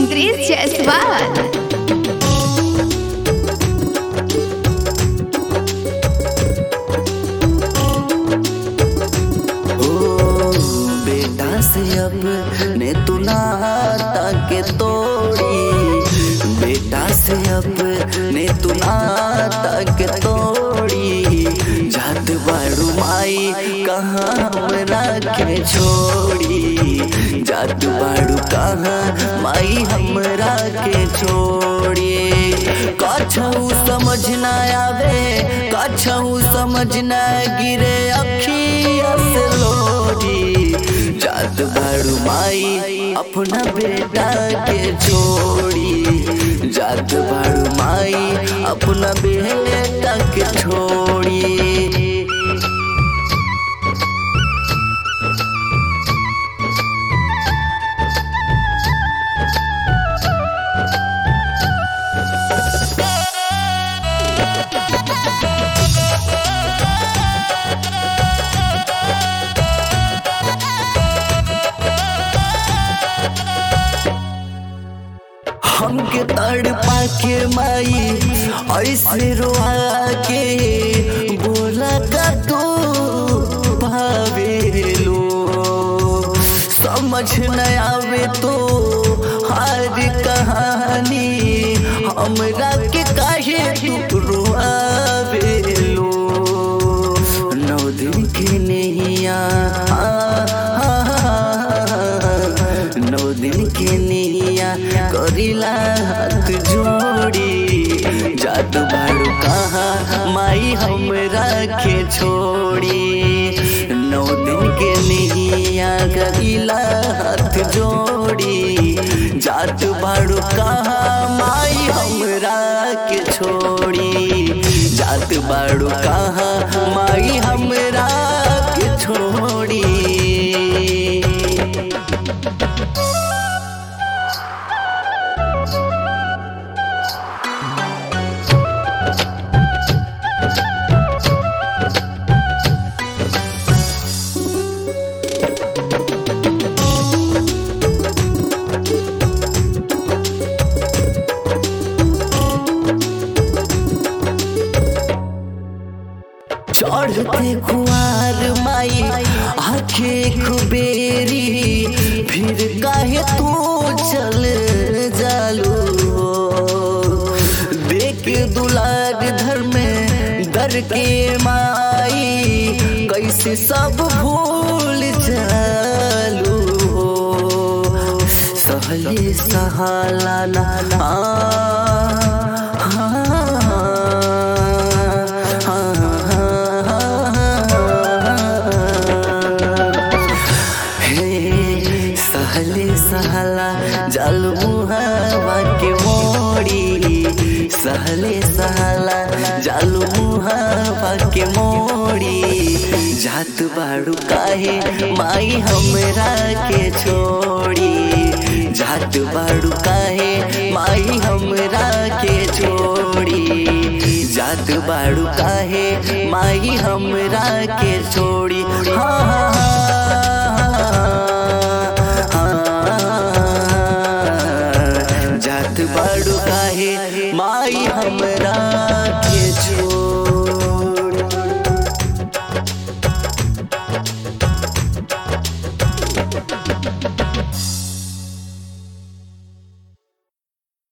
इंद्रेश जायसवाल ओ बेटा से अपने तू नाता के तोड़ी बेटा से अपने तू नाता के तोड़ी जात बाड़ू माई कहाँ हमरा के छोड़ी जात बाड़ू कहाँ माई हमरा के छोड़ी कछऊ समझ ना आवे कछऊ समझ ना गिरे अखिया से लोरी जात बाड़ू माई अपना बेटा के छोड़ी जात बाड़ू माई अपना बेटा के छोड़ी हमके तड़ पाके माई ऐसे रोआ के बोला का तू भावेलो समझ न आवे तो हर कहानी हमरा के काहे तू रोआवेलो नौ दिन के नैया नौ दिन के नैया करिला हाथ जोड़ी जादू बाड़ू कहाँ माई हमरा के छोड़ी नौ दिन के नैया करिला हाथ जोड़ी जादू बाड़ू कहाँ माई हमरा के छोड़ी जात बाड़ू कहाँ माई हमरा के छोड़ी चढ़ते खुआर माई आखे खुबेरी फिर काहे तू चल जालू देख दुलार धर में दर के माई कैसे सब भूल जालू सहले सहाला ना हे सहले सहला जल मुहावा के मोड़ी सहले सहला जल मुहावा के मोड़ी जात बाड़ू काहे माई हमरा के छोड़ी जात बाड़ू काहे माई हमरा के छोड़ी जात बाड़ू काहे माई हमरा के छोड़ी हाँ हाँ हाँ जात बाड़ू काहे माई हमरा के छोड़ी